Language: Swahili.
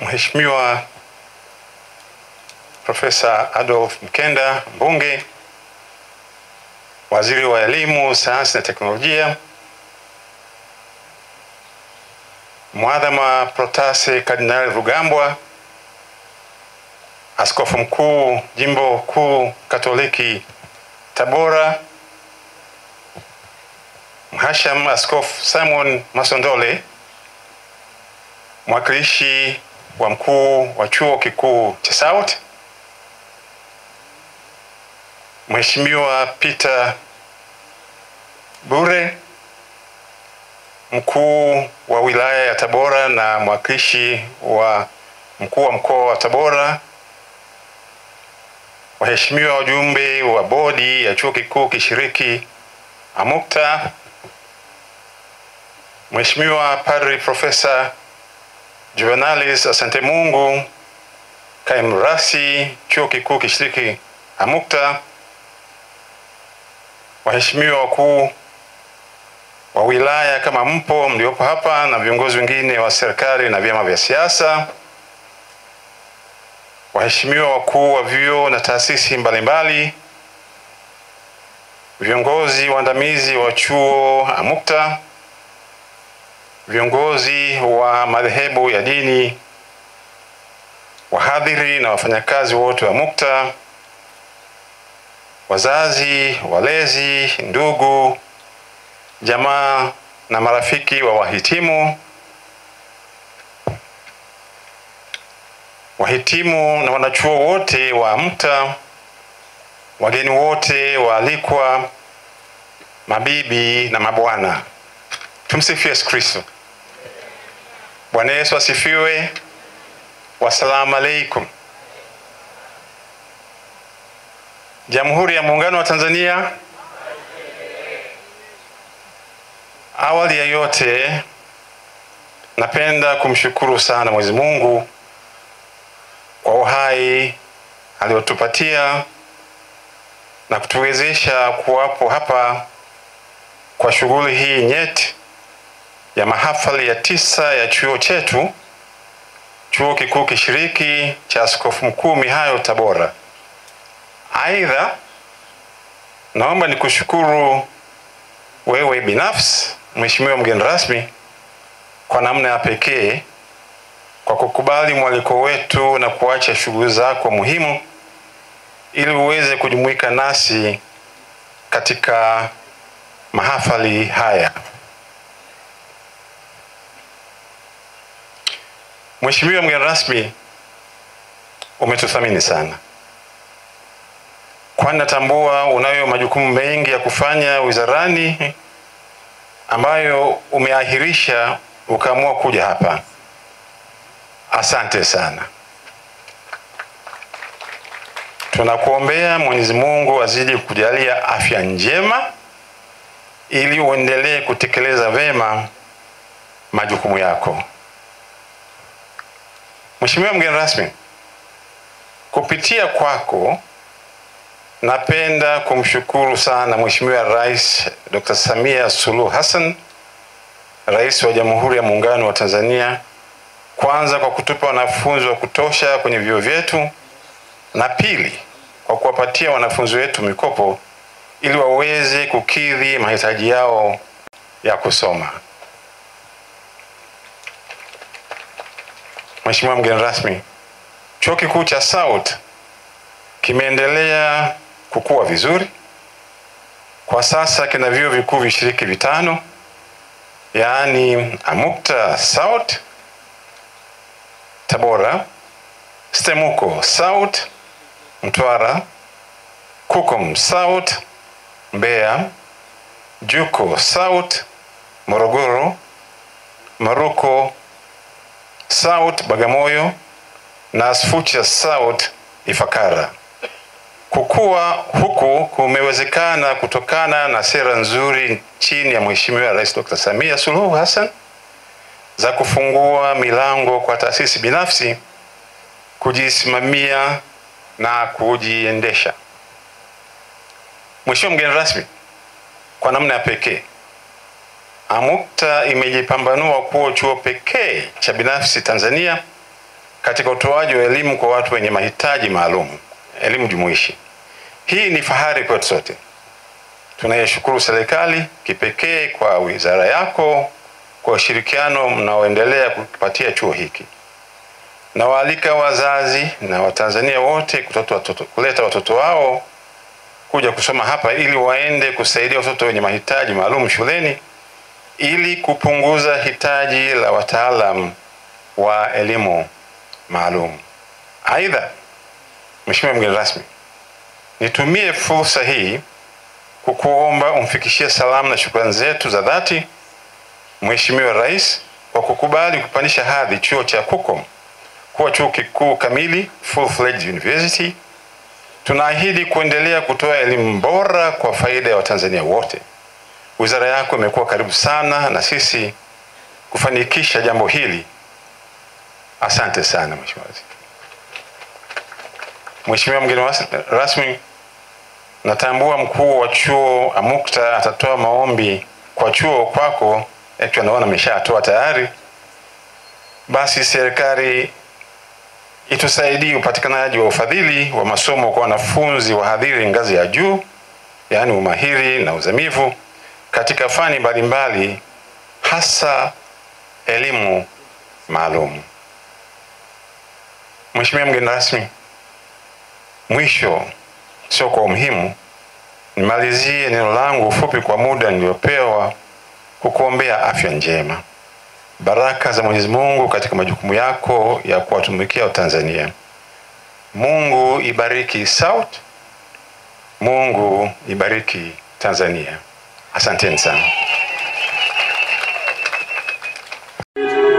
Mheshimiwa Profesa Adolf Mkenda, mbunge, waziri wa elimu, sayansi na teknolojia, Mwadhama Protase Kardinali Rugambwa, askofu mkuu jimbo kuu Katoliki Tabora, Mhasham Askofu Simon Masondole, mwakilishi wa mkuu wa chuo kikuu cha SAUT, Mheshimiwa Peter Bure, mkuu wa wilaya ya Tabora na mwakilishi wa mkuu wa mkoa wa Tabora, waheshimiwa wajumbe wa bodi ya chuo kikuu kishiriki AMUCTA, Mheshimiwa Padri Profesa Juvenalis Asante Mungu, kaimu rasi chuo kikuu kishiriki AMUCTA, waheshimiwa wakuu wa wilaya kama mpo mliopo hapa, na viongozi wengine wa serikali na vyama vya siasa, waheshimiwa wakuu wa vyuo na taasisi mbalimbali, viongozi waandamizi wa chuo AMUCTA, viongozi wa madhehebu ya dini, wahadhiri na wafanyakazi wote wa AMUCTA, wazazi, walezi, ndugu, jamaa na marafiki wa wahitimu, wahitimu na wanachuo wote wa AMUCTA, wageni wote waalikwa, mabibi na mabwana, tumsifie Yesu Kristo. Bwana Yesu asifiwe. Wassalamu alaikum. Jamhuri ya Muungano wa Tanzania. Awali ya yote, napenda kumshukuru sana Mwenyezi Mungu kwa uhai aliotupatia na kutuwezesha kuwapo hapa kwa shughuli hii nyeti ya mahafali ya tisa ya chuo chetu, chuo kikuu kishiriki cha Askofu Mkuu Mihayo Tabora. Aidha, naomba nikushukuru wewe binafsi Mheshimiwa mgeni rasmi kwa namna ya pekee kwa kukubali mwaliko wetu na kuacha shughuli zako muhimu ili uweze kujumuika nasi katika mahafali haya. Mheshimiwa mgeni rasmi, umetuthamini sana, kwani natambua unayo majukumu mengi ya kufanya wizarani ambayo umeahirisha ukaamua kuja hapa. Asante sana. Tunakuombea Mwenyezi Mungu azidi kukujalia afya njema ili uendelee kutekeleza vema majukumu yako. Mheshimiwa mgeni rasmi, kupitia kwako napenda kumshukuru sana Mheshimiwa Rais Dr. Samia Suluhu Hassan, Rais wa Jamhuri ya Muungano wa Tanzania, kwanza kwa kutupa wanafunzi wa kutosha kwenye vyuo vyetu, na pili kwa kuwapatia wanafunzi wetu mikopo ili waweze kukidhi mahitaji yao ya kusoma. Mheshimiwa mgeni rasmi, Chuo Kikuu cha SAUT kimeendelea kukua vizuri. Kwa sasa kina vyuo vikuu vishiriki vitano, yaani AMUCTA SAUT Tabora, STEMUKO SAUT Mtwara, KUKUM SAUT Mbeya, JUKO SAUT Morogoro, MARUKO SAUT Bagamoyo na ASFUCHA SAUT Ifakara. Kukua huku kumewezekana kutokana na sera nzuri chini ya Mheshimiwa Rais Dr. Samia Suluhu Hassan za kufungua milango kwa taasisi binafsi kujisimamia na kujiendesha. Mheshimiwa mgeni rasmi, kwa namna ya pekee AMUCTA imejipambanua kuwa chuo pekee cha binafsi Tanzania katika utoaji wa elimu kwa watu wenye mahitaji maalum, elimu jumuishi. Hii ni fahari kwetu sote. Tunayeshukuru serikali kipekee kwa wizara yako kwa ushirikiano mnaoendelea kukipatia chuo hiki. Nawaalika wazazi na Watanzania wote kutoto watoto, kuleta watoto wao kuja kusoma hapa ili waende kusaidia watoto wenye mahitaji maalum shuleni ili kupunguza hitaji la wataalam wa elimu maalum. Aidha, Mheshimiwa mgeni rasmi, nitumie fursa hii kukuomba umfikishie salamu na shukrani zetu za dhati Mheshimiwa Rais kwa kukubali kupandisha hadhi chuo cha KUCOM kuwa chuo kikuu kamili full fledged university. Tunaahidi kuendelea kutoa elimu bora kwa faida ya Watanzania wote. Wizara yako imekuwa karibu sana na sisi kufanikisha jambo hili. Asante sana Mheshimiwa Waziri. Mheshimiwa mgeni rasmi, natambua mkuu wa chuo AMUCTA atatoa maombi kwa chuo kwako, actually naona ameshatoa tayari. Basi serikali itusaidie upatikanaji wa ufadhili wa masomo kwa wanafunzi wahadhiri ngazi ya juu, yaani umahiri na uzamivu katika fani mbalimbali, hasa elimu maalum. Mheshimiwa mgeni rasmi, mwisho sio kwa umuhimu, nimalizie neno langu fupi kwa muda niliopewa kukuombea afya njema, baraka za Mwenyezi Mungu katika majukumu yako ya kuwatumikia Watanzania. Mungu ibariki SAUT, Mungu ibariki Tanzania. Asanteni sana.